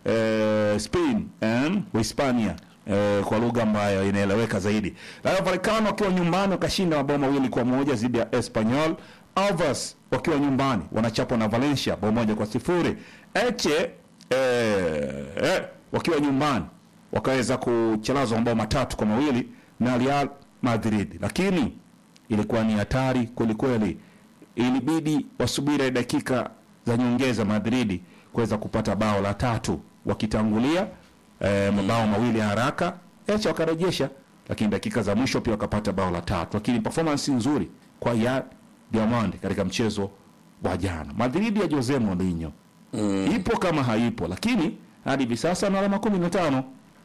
eh, Spain eh, Hispania eh, kwa lugha ambayo inaeleweka zaidi. Rayo Vallecano wakiwa nyumbani wakashinda mabao mawili kwa moja dhidi ya Espanyol. Alves wakiwa nyumbani wanachapwa na Valencia bao moja kwa sifuri. Eche eh, eh, wakiwa nyumbani wakaweza kuchelazwa mabao matatu kwa mawili na Real Madrid, lakini ilikuwa ni hatari kwelikweli. Ilibidi wasubiri dakika za nyongeza Madridi kuweza kupata bao la tatu wakitangulia eh, mabao mawili ya haraka Eche wakarejesha, lakini dakika za mwisho pia wakapata bao la tatu, lakini performance nzuri kwa ya Diamond katika mchezo wa jana. Madridi ya Jose Mourinho ipo kama haipo, lakini hadi hivi sasa na alama kumi na tano.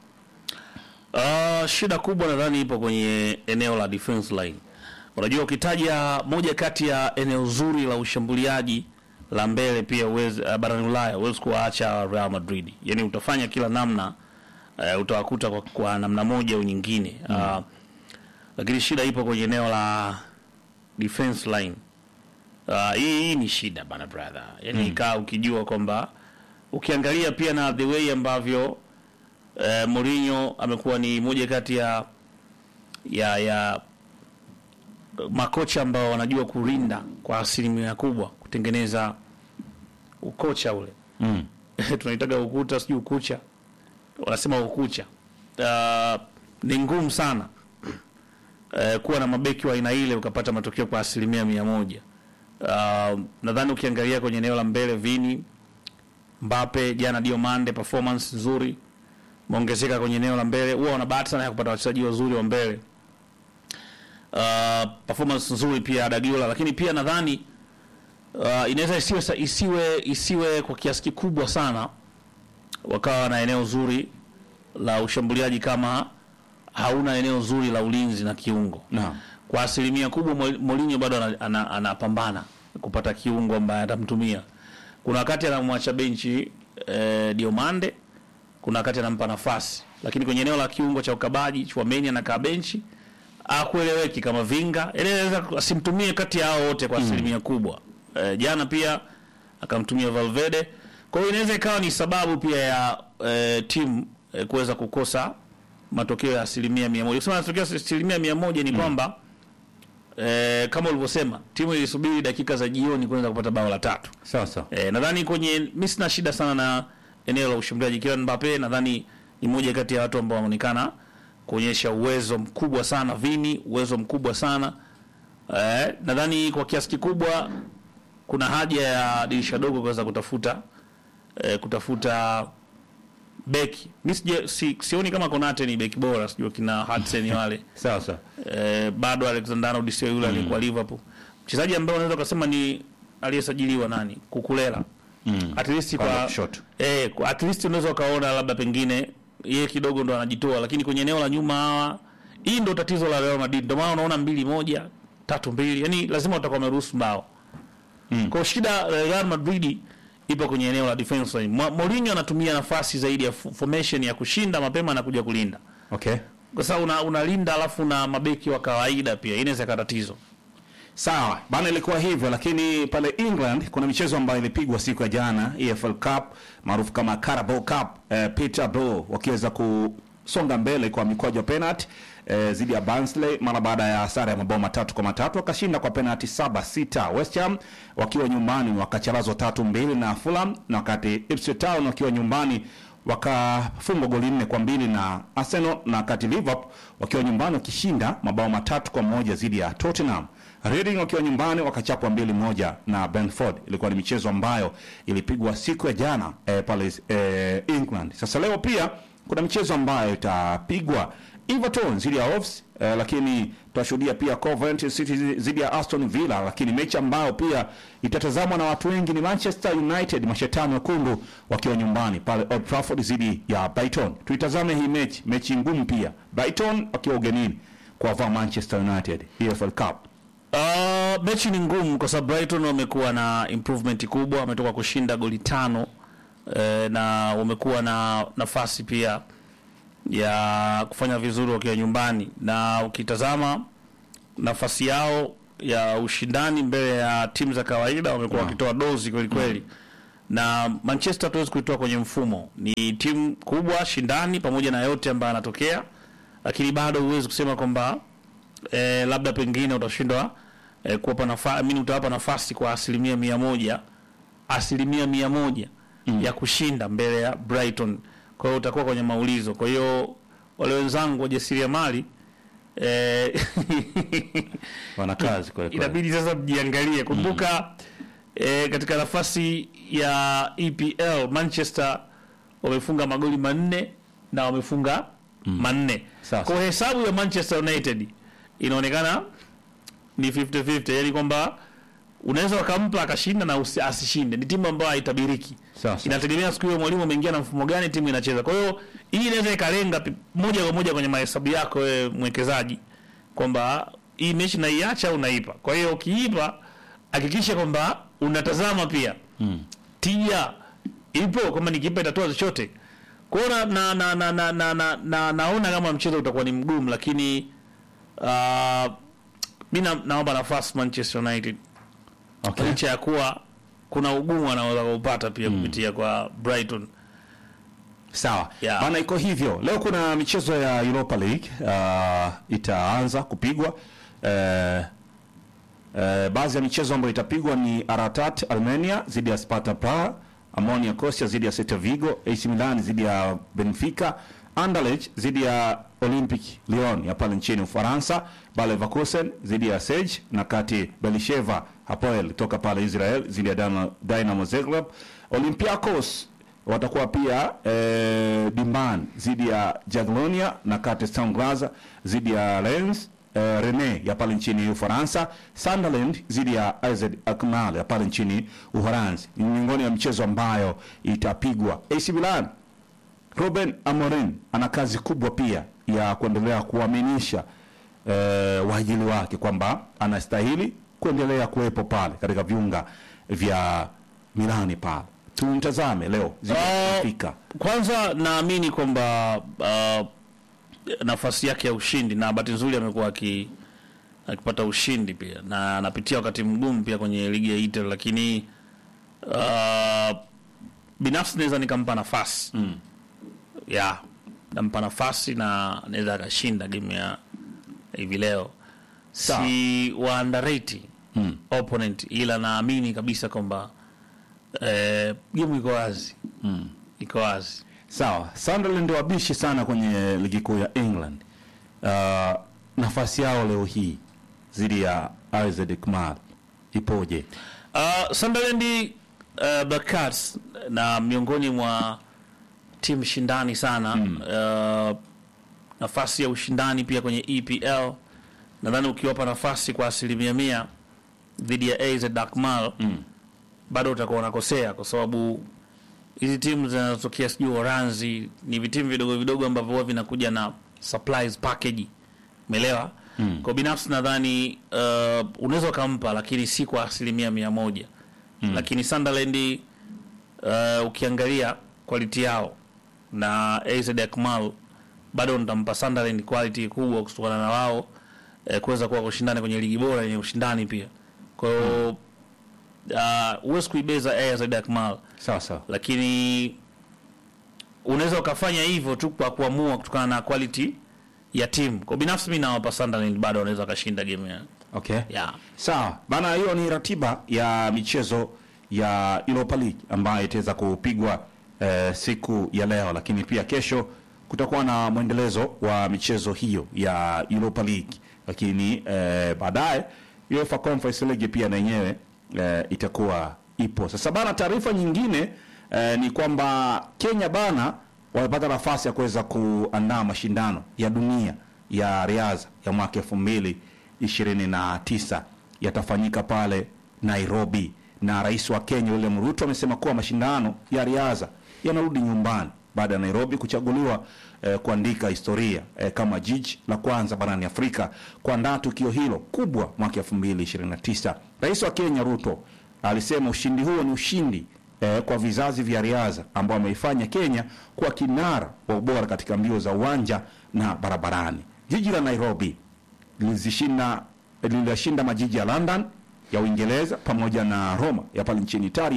Uh, shida kubwa nadhani ipo kwenye eneo la defense line. Unajua, ukitaja moja kati ya eneo zuri la ushambuliaji la mbele pia uwezi, uh, barani Ulaya huwezi kuwaacha Real Madrid, yaani utafanya kila namna uh, utawakuta kwa, kwa namna moja au nyingine uh, lakini shida ipo kwenye eneo la defense line. Uh, hii, hii ni shida bana brother, yaani kaa ukijua kwamba ukiangalia pia na the way ambavyo eh, Mourinho amekuwa ni moja kati ya ya ya makocha ambao wanajua kulinda kwa asilimia kubwa kutengeneza ukocha ule Mm. tunaitaga ukuta sijui ukucha wanasema ukucha uh, ni ngumu sana uh, kuwa na mabeki wa aina ile ukapata matokeo kwa asilimia mia moja uh, nadhani ukiangalia kwenye eneo la mbele Vini Mbappe jana Diomande performance nzuri maongezeka kwenye eneo la mbele huwa wana bahati sana ya kupata wachezaji wazuri wa mbele uh, performance nzuri pia Dagiola, lakini pia nadhani uh, inaweza isiwe, sa- isiwe isiwe kwa kiasi kikubwa sana wakawa na eneo zuri la ushambuliaji kama hauna eneo zuri la ulinzi na kiungo. Naam. Kwa asilimia kubwa Mo- Mourinho bado ana- ana- anapambana kupata kiungo ambaye atamtumia. Kuna wakati anamwacha benchi eh, Diomande, kuna wakati anampa nafasi, lakini kwenye eneo la kiungo cha ukabaji Chouameni anakaa benchi, akueleweki kama vinga, Yaani anaweza asimtumie kati ya hao wote kwa asilimia kubwa. Eh, jana pia akamtumia Valverde, kwa hiyo inaweza ikawa ni sababu pia ya eh, timu eh, kuweza kukosa matokeo ya asilimia mia moja. Kusema matokeo ya asilimia mia moja ni kwamba eh, kama ulivyosema timu ilisubiri dakika za jioni kuweza kupata bao la tatu. Sasa E, nadhani kwenye mi sina shida sana na eneo la ushambuliaji. Kylian Mbappe nadhani ni moja kati ya watu ambao wanaonekana kuonyesha uwezo mkubwa sana, Vini uwezo mkubwa sana e, nadhani kwa kiasi kikubwa kuna haja ya dirisha dogo kuweza kutafuta e, kutafuta beki. Mi sija- si, sioni kama Konate ni beki bora, sijui kina Hudson wale sasa eh, bado Alexander Arnold sio yule aliyekuwa Liverpool. Mchezaji ambaye unaweza kusema ni aliyesajiliwa nani? Kukulela. Mm. At least Upande wa kwa kushoto. eh, kwa- at least unaweza ukaona labda pengine yeye kidogo ndo anajitoa, lakini kwenye eneo la nyuma hawa, hii ndo tatizo la Real Madrid. Ndio maana unaona mbili moja tatu mbili, yani lazima watakuwa wameruhusu mbao. Mm. Kwa shida ya Real Madrid ipo kwenye eneo la defense line. Mo- Mourinho anatumia nafasi zaidi ya f- formation ya kushinda mapema na kuja kulinda okay. kwa sababu una, unalinda alafu na mabeki wa kawaida pia inaweza ikawa tatizo. Sawa bana, ilikuwa hivyo, lakini pale England kuna michezo ambayo ilipigwa siku ya jana, EFL Cup maarufu kama Carabao Cup. Eh, Peterborough wakiweza kusonga mbele kwa mikwaju ya penalty eh, zidi ya Barnsley mara baada ya sare ya mabao matatu kwa matatu, wakashinda kwa penalty saba sita. West Ham wakiwa nyumbani wakacharazwa tatu mbili na Fulham, na wakati Ipswich Town wakiwa nyumbani wakafungwa goli nne kwa mbili na Arsenal, na wakati Liverpool wakiwa nyumbani wakishinda mabao matatu kwa moja dhidi ya Tottenham. Reading wakiwa nyumbani wakachapwa mbili moja na Brentford. Ilikuwa ni michezo ambayo ilipigwa siku ya jana eh, pale eh, England. Sasa leo pia kuna michezo ambayo itapigwa Everton dhidi ya Wolves eh, lakini tutashuhudia pia Coventry City dhidi ya Aston Villa, lakini mechi ambayo pia itatazamwa na watu wengi ni Manchester United mashetani wekundu wakiwa nyumbani pale Old Trafford dhidi ya Brighton. Tuitazame hii mechi, mechi ngumu pia, Brighton wakiwa ugenini kwa Manchester United EFL Cup. Uh, mechi ni ngumu kwa sababu Brighton wamekuwa na improvement kubwa, wametoka kushinda goli tano eh, na wamekuwa na nafasi pia ya kufanya vizuri wakiwa nyumbani, na ukitazama nafasi yao ya ushindani mbele ya timu za kawaida wamekuwa wakitoa dozi kweli kweli. na Manchester hatuwezi kuitoa kwenye mfumo. Ni timu kubwa shindani, pamoja na yote ambayo anatokea, lakini bado huwezi kusema kwamba eh, labda pengine utashindwa eh, kuwapa nafasi, mimi utawapa nafasi kwa asilimia mia moja asilimia mia moja ya kushinda mbele ya Brighton. Kwa hiyo utakuwa kwenye maulizo. Kwa hiyo wale wenzangu wajasiriamali eh, wana kazi kweli kweli. inabidi sasa mjiangalie. Kumbuka eh, katika nafasi ya EPL Manchester wamefunga magoli manne na wamefunga manne. Sasa. Kwa hesabu ya Manchester United inaonekana ni 50-50, yani kwamba unaweza wakampa akashinda na usi- asishinde. Ni timu ambayo haitabiriki. Sasa. Inategemea siku hiyo mwalimu ameingia na mfumo gani timu inacheza. Kwa hiyo hii inaweza ikalenga pi- moja kwa moja kwenye mahesabu yako wewe mwekezaji kwamba hii mechi naiacha au naipa. Kwa hiyo ukiipa hakikisha kwamba unatazama pia tija ipo kwamba nikipa itatoa chochote. Kwa hiyo na, na, na, na, na, na, na, na, naona kama mchezo utakuwa ni mgumu, lakini uh, mi na- naomba nafasi Manchester United Okay. licha ya kuwa kuna ugumu anaweza kuupata pia kupitia kwa Brighton. Sawa Yeah. bana, iko hivyo. Leo kuna michezo ya Europa League uh, itaanza kupigwa uh, uh, baadhi ya michezo ambayo itapigwa ni Aratat Armenia dhidi ya Sparta Praha, Ammonia Kostia dhidi ya Celta Vigo, AC Milan dhidi ya Benfica, Anderlecht dhidi ya Olympic Lyon ya pale nchini Ufaransa, Bayer Leverkusen dhidi ya Sej na kati Belisheva Hapoel toka pale Israel dhidi ya Dynamo- Dynamo Zagreb, Olympiacos watakuwa pia eh, Dimban dhidi ya Jaglonia na kati Sturm Graz dhidi ya Lens eh, Rene ya pale nchini Ufaransa, Sunderland dhidi ya AZ Alkmaar ya pale nchini Uholanzi. Ni miongoni ya michezo ambayo itapigwa. AC Milan Ruben Amorim ana kazi kubwa pia ya kuendelea kuaminisha eh, waajili wake kwamba anastahili kuendelea kuwepo pale katika viunga vya Milani pale. Tumtazame leo zidi Ah, Benfica. Kwanza naamini kwamba uh, nafasi yake ya ushindi na bahati nzuri amekuwa aki akipata ushindi pia na anapitia wakati mgumu pia kwenye ligi ya Italy, lakini uh, binafsi naweza nikampa nafasi mm. ya nampa nafasi na anaweza akashinda game ya hivi leo. Sawa. Si wa underrate Mm. opponent, ila naamini kabisa kwamba eh, game iko wazi Mm. iko wazi. Sawa, Sunderland wabishi sana kwenye ligi kuu ya England. Uh, nafasi yao leo hii dhidi ya AZ Alkmaar ipoje? Uh, Sunderland uh, Black Cats na miongoni mwa timu shindani sana uh, nafasi ya ushindani pia kwenye EPL nadhani ukiwapa nafasi kwa asilimia mia dhidi ya AZ Alkmaar Mm. bado utakuwa unakosea kwa sababu hizi timu zinazotokea sijui Uholanzi ni vitimu vidogo vidogo ambavyo huwa vinakuja na supplies package, umeelewa? Mm. Kwa binafsi nadhani uh, unaweza ukampa, lakini si kwa asilimia mia moja mm. Lakini Sunderland uh, ukiangalia quality yao na AZ Alkmaar bado nitampa Sunderland quality kubwa kutokana na wao eh, kuweza kuwa kushindana kwenye ligi bora yenye ushindani pia. Kwa hiyo uh, huwezi kuibeza AZ Alkmaar Sawa sawa. lakini unaweza ukafanya hivyo tu kwa kuamua kutokana na quality ya timu. Kwa binafsi mimi nawapa Sunderland bado wanaweza wakashinda game ya Okay. yeah. Sawa bana, hiyo ni ratiba ya michezo ya Europa League ambayo itaweza kupigwa eh, siku ya leo, lakini pia kesho kutakuwa na mwendelezo wa michezo hiyo ya Europa League, lakini eh, baadaye UEFA Conference League pia na yenyewe eh, itakuwa ipo. Sasa bana, taarifa nyingine eh, ni kwamba Kenya bana wamepata nafasi ya kuweza kuandaa mashindano ya dunia ya riadha ya mwaka elfu mbili ishirini na tisa yatafanyika pale Nairobi, na rais wa Kenya William Ruto amesema kuwa mashindano ya riadha yanarudi nyumbani baada ya Nairobi kuchaguliwa eh, kuandika historia eh, kama jiji la kwanza barani Afrika kuandaa tukio hilo kubwa mwaka 2029. Rais wa Kenya Ruto alisema ushindi huo ni ushindi eh, kwa vizazi vya riadha ambao wameifanya Kenya kuwa kinara wa ubora katika mbio za uwanja na barabarani. Jiji la Nairobi lilizishinda lililashinda majiji ya London ya Uingereza pamoja na Roma ya pale nchini Italia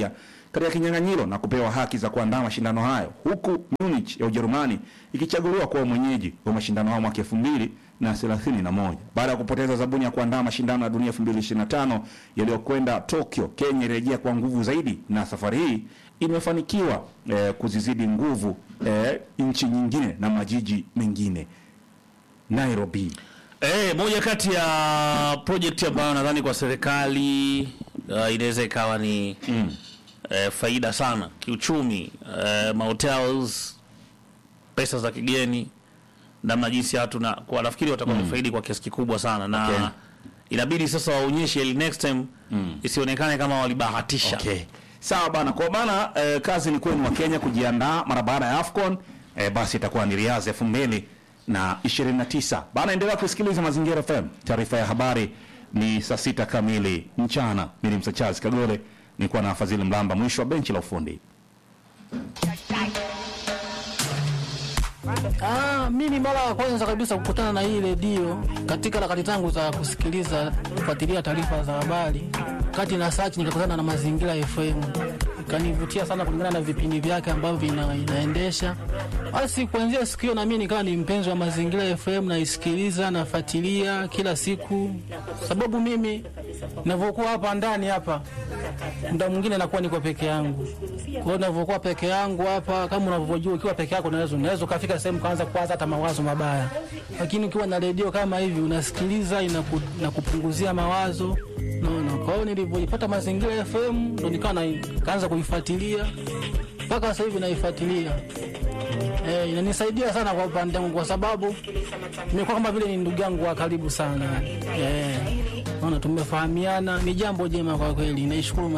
katika kinyang'anyiro na kupewa haki za kuandaa mashindano hayo, huku Munich ya Ujerumani ikichaguliwa kuwa mwenyeji wa mashindano hayo mwaka elfu mbili na thelathini na moja baada ya kupoteza zabuni ya kuandaa mashindano ya dunia 2025 yaliyokwenda Tokyo. Kenya irejea kwa nguvu zaidi, na safari hii imefanikiwa eh, kuzizidi nguvu eh, nchi nyingine na majiji mengine. Nairobi Eh, moja kati ya project ambayo nadhani kwa serikali uh, inaweza ikawa ni mm. eh, faida sana kiuchumi, eh, mahotels, pesa za kigeni, namna jinsi ya watu na kwa nafikiri watakuwa mm. faidi kwa kiasi kikubwa sana na Okay. inabidi sasa waonyeshe ili next time isionekane kama walibahatisha. Okay. Sawa bana, kwa maana eh, kazi ni kwenu wa Kenya kujiandaa mara baada ya AFCON eh, basi itakuwa ni Riyadh elfu mbili na ishirini na tisa bana. Endelea kusikiliza Mazingira FM. Taarifa ya habari ni saa sita kamili mchana. Mimi ni Msachazi Kagole, nilikuwa na Fadhili Mlamba, mwisho wa benchi la ufundi. Ah, mimi mara ya kwanza kabisa kukutana na hii redio katika harakati zangu za kusikiliza kufuatilia taarifa za habari, kati na search nikakutana na Mazingira FM, ikanivutia sana kulingana na vipindi vyake ambavyo vina, inaendesha. Basi kuanzia siku hiyo na mimi nikawa ni mpenzi wa Mazingira FM, naisikiliza nafuatilia kila siku, sababu mimi ninavyokuwa hapa ndani hapa muda mwingine nakuwa niko peke yangu. Kwa hiyo ninavyokuwa peke yangu hapa, kama unavyojua, ukiwa peke yako unaweza unaweza ukafika sehemu kaanza kuwaza hata mawazo mabaya, lakini ukiwa na redio kama hivi unasikiliza, inaku, inakupunguzia mawazo naona. Kwa hiyo nilivyoipata Mazingira FM ndo nikawa na kaanza kuifuatilia mpaka sasa hivi naifuatilia. Eh, inanisaidia sana kwa upande wangu kwa sababu nimekuwa kama vile ni ndugu yangu wa karibu sana. Eh, naona tumefahamiana, ni jambo jema kwa kweli. Naishukuru